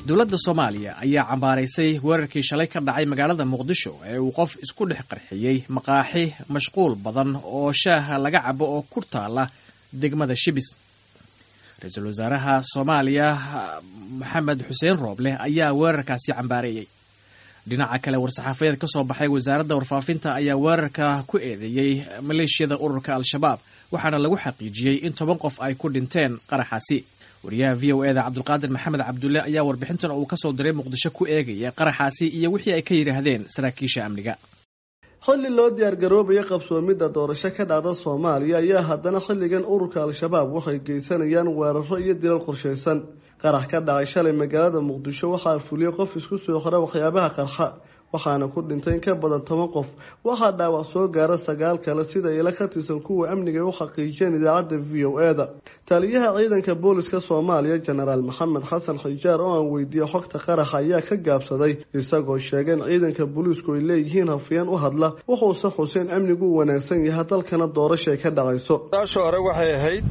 dowladda soomaaliya ayaa cambaaraysay weerarkii shalay ka dhacay magaalada muqdisho ee uu qof isku dhex qarxiyey maqaaxi mashquul badan oo shaaha laga cabo oo ku taala degmada shibis ra-iisul wasaaraha soomaaliya maxamed xuseen rooble ayaa weerarkaasi cambaareeyey dhinaca kale war-saxaafadeed ka soo baxay wasaaradda warfaafinta ayaa weerarka ku eedeeyey maleeshiyada ururka al-shabaab waxaana lagu xaqiijiyey in toban qof ay ku dhinteen qaraxaasi wariyaha v o eda cabdulqaadir maxamed cabdulle ayaa warbixintan uu kasoo diray muqdisho ku eegaya qaraxaasi iyo wixii ay ka yidhaahdeen saraakiisha amniga xilli loo diyaargaroobaya qabsoomidda doorasho ka dhacda soomaaliya ayaa haddana xilligan ururka al-shabaab waxay geysanayaan weeraro iyo dilal qorshaysan qarax ka dhacay shalay magaalada muqdisho waxaa fuliyey qof isku soo xira waxyaabaha qarxa waxaana ku dhintay in ka badan toban qof waxaa dhaawac soo gaara sagaal kale sida ila ka tirsan kuwa amniga u xaqiijiyeen idaacadda v o e da taliyaha ciidanka booliska soomaaliya jenaraal maxamed xasan xijaar oo aan weydiiyey xogta qaraxa ayaa ka gaabsaday isagoo sheegay in ciidanka booliisku ay leeyihiin hafiyeen u hadla wuxuuse xuseen amnigu u wanaagsan yahay dalkana doorashay ka dhacayso taasha hore waxay ahayd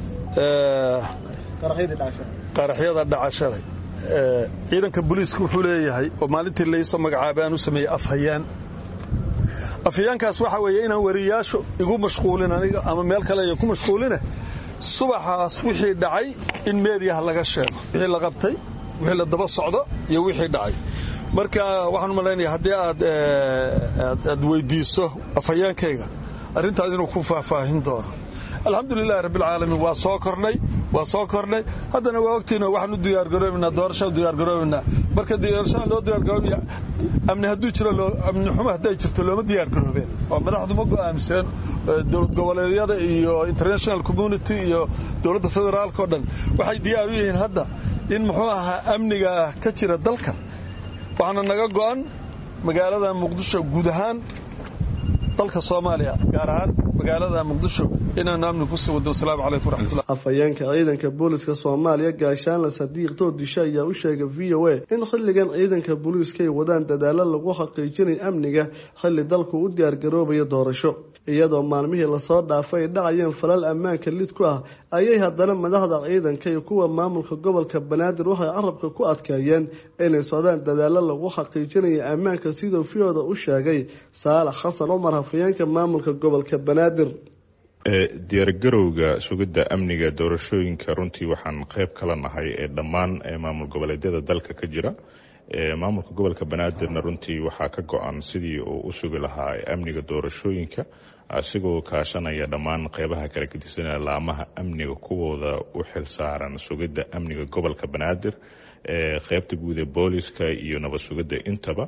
qaraxyada dhacashaday ciidanka booliiska wuxuu leeyahay oo maalintii laysoo magacaabay aan u sameeyey afhayaan afhayaankaas waxaa weeye inaan wariyaashu igu mashquulin aniga ama meel kale iyo ku mashquuline subaxaas wixii dhacay in meediyaha laga sheego wixii la qabtay wixii la daba socdo iyo wixii dhacay marka waxaan u malaynaya haddii aad aad weydiiso afhayaankayga arrintaas inuu ku faahfaahin doono alxamdulilahi rabbilcaalamiin waa soo kordhay waa soo kordhay haddana waa ogtiino waxaan u diyaargaroobaynaa doorashaan u diyaargaroobaynaa marka doorashaan loo diyaargaroobaya amni hadduu jiro amni xumo hadday jirto looma diyaargaroobeen oo madaxdu ma go'aamiseen dowlad goboleedyada iyo international community iyo dowladda federaalka o dhan waxay diyaar u yihiin hadda in muxuu ahaa amniga ka jira dalka waxaana naga go'an magaalada muqdisho guud ahaan dalka soomaaliya gaar ahaan magaalada muqdisho inaanu amni kusii wado wasalaamu calaykum waraxmatullah afhayeenka ciidanka booliska soomaaliya gaashaanle sadiiq doodisho ayaa u sheegay v o a in xilligan ciidanka booliiska ay wadaan dadaalo lagu xaqiijinay amniga xilli dalku u diyaargaroobayo doorasho iyadoo maalmihii lasoo dhaafay ay dhacayeen falal ammaanka lid ku ah ayay haddana madaxda ciidanka iyo kuwa maamulka gobolka banaadir waxay carabka ku adkeeyeen inay socdaan dadaalo lagu xaqiijinaya ammaanka siduu fiyooda u sheegay saalax xasan cumar hafayeenka maamulka gobolka banaadir diyaargarowga sugidda amniga doorashooyinka runtii waxaan qayb kala nahay ee dhammaan maamul goboleedyada dalka ka jira maamulka gobolka banaadirna runtii waxaa ka go-an sidii uu u sugi lahaa amniga doorashooyinka asigoo kaashanaya dhammaan qeybaha kala gedisanaya laamaha amniga kuwooda u xil saaran sugidda amniga gobolka banaadir qeybta guud ee booliska iyo nabad sugidda intaba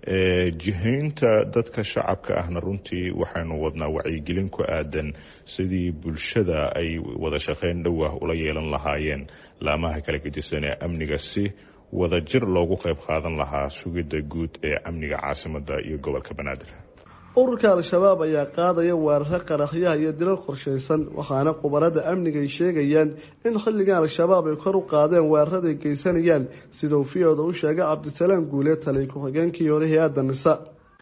jihaynta dadka shacabka ahna runtii waxaynu wadnaa wacyigelin ku aadan sidii bulshada ay wada shaqeyn dhowah ula yeelan lahaayeen laamaha kala gedisan ee amniga si wada jir loogu qayb qaadan lahaa sugidda guud ee amniga caasimada iyo gobolka banaadir ururka al-shabaab ayaa qaadaya weeraro qaraxyaha iyo dilal qorshaysan waxaana khubarada amniga ay sheegayaan in xilligan al-shabaab ay kor u qaadeen weeraraday geysanayaan siduu fiyooda u sheegay cabdisalaam guule taliy ku-xigeenkii hore hay-adda nisa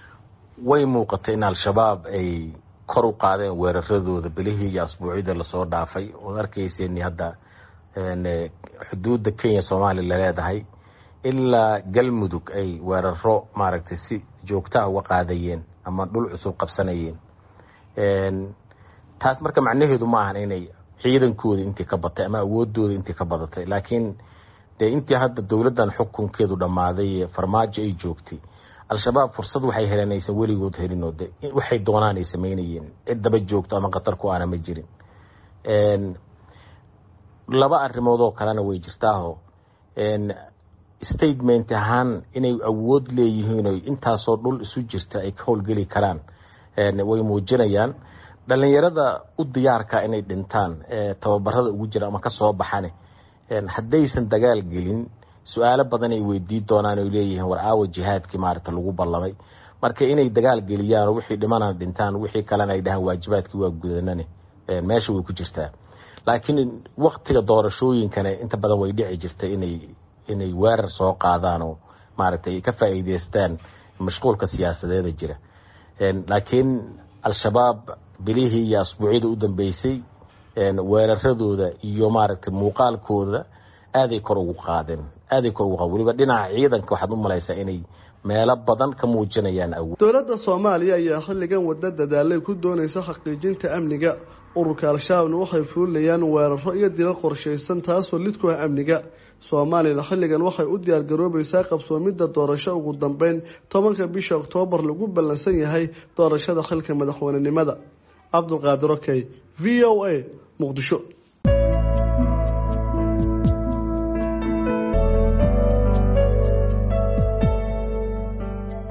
way muuqatay in al-shabaab ay kor u qaadeen weeraradooda bilihii iyo asbuucyada lasoo dhaafay ood arkayseen hadda xuduudda kenya soomaaliya laleedahay ilaa galmudug ay weeraro maaragtay si joogtaha uga qaadayeen ama dhul cusub qabsanayeen taas marka macnaheedu ma ahan inay ciidankooda intii ka batay ama awoodooda intii ka badatay laakiin dee intii hadda dowladdan xukunkeedu dhammaaday farmaajo ay joogtay al-shabaab fursad waxay heleen aysan weligood helinoo de waxay doonaan ay samaynayeen cid daba joogto ama khatar ku aana ma jirin laba arrimood oo kalena way jirtaaho statement ahaan inay awood leeyihiin o intaasoo dhul isu jirta ay ka howlgeli karaan way muujinayaan dhalinyarada u diyaarka inay dhintaan tababarada ugu jira ama kasoo baxane haddaysan dagaal gelin su-aalo badan ay weydii doonaan oy leeyihiin war aawa jihaadkii maarata lagu ballamay marka inay dagaal geliyaan wixii dhimana dhintaan wixii kalena ay dhahaan waajibaadkii waa gudanane meesha way ku jirtaa laakiin waktiga doorashooyinkana inta badan way dhici jirtay inay inay weerar soo qaadaan oo maaragtay ay ka faa'iideystaan mashquulka siyaasadeeda jira laakiin al-shabaab bilihii iyo asbuucyada u dambeysay weeraradooda iyo maaragtay muuqaalkooda aaday kor ugu qaadeen aaday kor ugu qaadeen weliba dhinaca ciidanka waxaad u malaysaa inay meelo badan ka muujinayaan awood dowladda soomaaliya ayaa xilligan wada dadaalay ku doonaysa xaqiijinta amniga ururka al-shabaabna waxay fuulinayaan weeraro iyo dilal qorshaysan taasoo lid ku ah amniga soomaaliyana xilligan waxay u diyaargaroobaysaa qabsoomidda doorasho ugu dambeyn tobanka bisha oktoobar lagu ballansan yahay doorashada xilka madaxweynenimada cabdulqaadir okey v o a muqdisho